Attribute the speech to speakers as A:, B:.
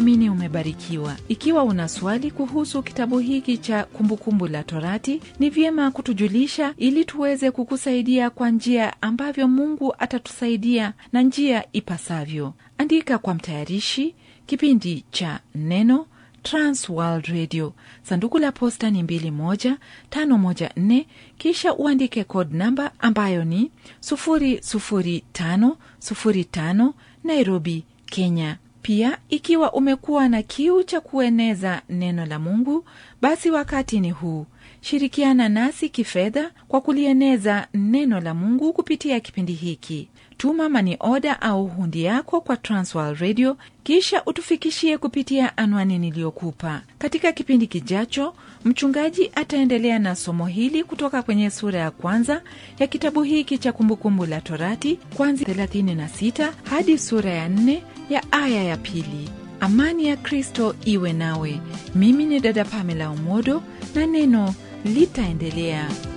A: Ninaamini umebarikiwa. Ikiwa una swali kuhusu kitabu hiki cha Kumbukumbu la Torati, ni vyema kutujulisha ili tuweze kukusaidia kwa njia ambavyo Mungu atatusaidia na njia ipasavyo. Andika kwa mtayarishi kipindi cha Neno, Trans World Radio, sanduku la posta ni 21514, kisha uandike code namba ambayo ni 00505 Nairobi, Kenya. Pia ikiwa umekuwa na kiu cha kueneza neno la Mungu, basi wakati ni huu. Shirikiana nasi kifedha kwa kulieneza neno la Mungu kupitia kipindi hiki. Tuma mani oda au hundi yako kwa Transworld Radio, kisha utufikishie kupitia anwani niliyokupa. Katika kipindi kijacho, mchungaji ataendelea na somo hili kutoka kwenye sura ya kwanza ya kitabu hiki cha Kumbukumbu la Torati, kwanzia 36 hadi sura ya 4 ya aya ya pili. Amani ya Kristo iwe nawe. Mimi ni dada Pamela Umodo na neno litaendelea.